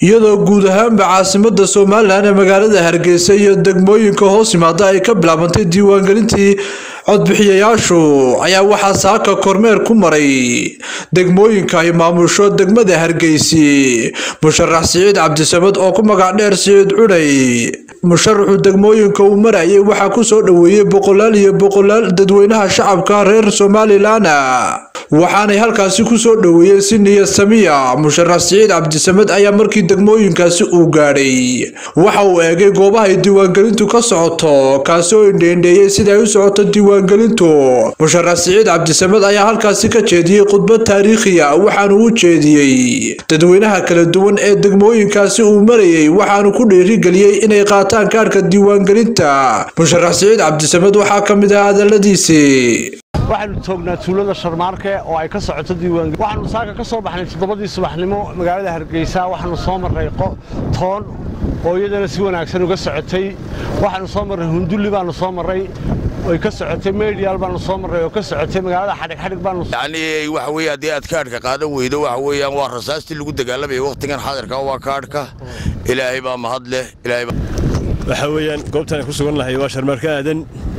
iyadoo guud ahaanba caasimada somalilan ee magaalada hargeysa iyo degmooyinka hoos yimaada ay ka bilaabantay diiwaangelintii codbixiyayaashu ayaa waxaa saaka kormeer ku maray degmooyinka ay maamusho degmada hargeysi musharax siciid cabdisamed oo ku magac dheer siciid cudhay musharaxu degmooyinka uu marayay waxaa kusoo dhoweeyey boqolaal iyo boqolaal dadweynaha shacabka reer somalilan waxaanay halkaasi kusoo dhoweeyeen si niyad samiya musharax siciid cabdisamed ayaa markii degmooyinkaasi uu gaadhay waxa uu eegay goobaha ay diiwaangelintu ka socoto kaasi oo indheendheeyey sida ay u socoto diiwaangelintu musharax siciid cabdisamed ayaa halkaasi ka jeediyey khudbad taariikhiya waxaanu u jeediyey dadweynaha kala duwan ee degmooyinkaasi uu marayay waxaanu ku dhiirigeliyey inay qaataan kaarhka diiwaangelinta musharax siciid cabdisamed waxaa ka mid ah hadaladiisii waxaanu joognaa tuulada sharmaarke oo ay ka socoto diiwaangelin waxaanu saaka ka soo baxnay toddobadii subaxnimo magaalada hargeysa waxaanu soo marray toon oo iyadana si wanaagsan uga socotay waxaanu soo marray hundulli baanu soo marray way ka socotay meydhiyaal baanu soo marray oo ka socotay magaalada xadhig xadhig baanu yacni waxa weeye haddii aad kaadhka qaadan weydo waxa weeyaan waa rasaastii lagu dagaalamaya wakhtigan xadirka waa kaadhka ilaahay baa mahad leh ilaahay baa waxaa weeyaan goobtan aan ku sugan nahay waa sharmaarka aadan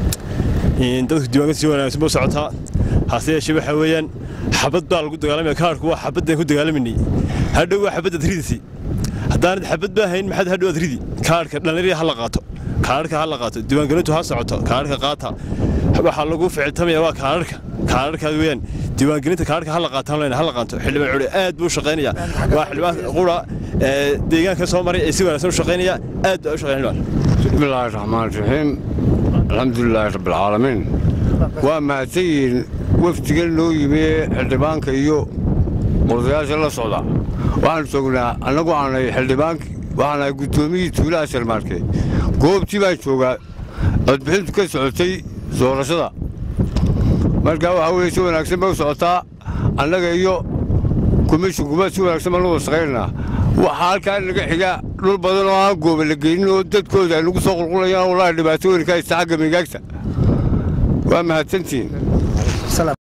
dadku diiwaanka si wanaagsan buu socotaa hase yeeshee waxaa weeyaan xabad baa lagu dagaalamaya kaadhku waa xabaddan ku dagaalamanay hadhow waa xabaddaad ridisi haddaanad xabad baa hayn maxaad hadhow aad ridi kaadhka dhallinyarada ha la qaato kaadhka ha la qaato diiwaangelintu ha socoto kaadhka qaata waxaa lagu ficiltamaya waa kaadhka kaadhkaas weeyaan diiwaangelinta kaadhka ha la qaataan leyna ha la qaato xildhibaan culi aad buu shaqaynaya waa xildhibaan qura deegaanka soo maray ee si wanaagsan u shaqaynaya aad baa u shaqayn xildhibaan bismillaahi raxmaan raxiim alxamdulilaahi rabbilcaalamiin waa mahadsan yihiin wafdigan noo yimi xildhibaanka iyo odayaasha la socda waxaanu joognaa annagu aanay xildhibaanki waxaanahay guddoomiyii tuulaha sharmaarke goobtii baan joogaa codbixintu ka socotay doorashada markaa waxaa weye si wanaagsan bay u socotaa annaga iyo komishinkuba si wanaagsan baan uga shaqaynanaa waxaa halkaa naga xiga dhul badan oo aan gooba la geynin oo dadkooda ay nagu soo qulqulayaan wallaahi dhibaato weyn ka haysta xagga migaagta waa mahadsantihiin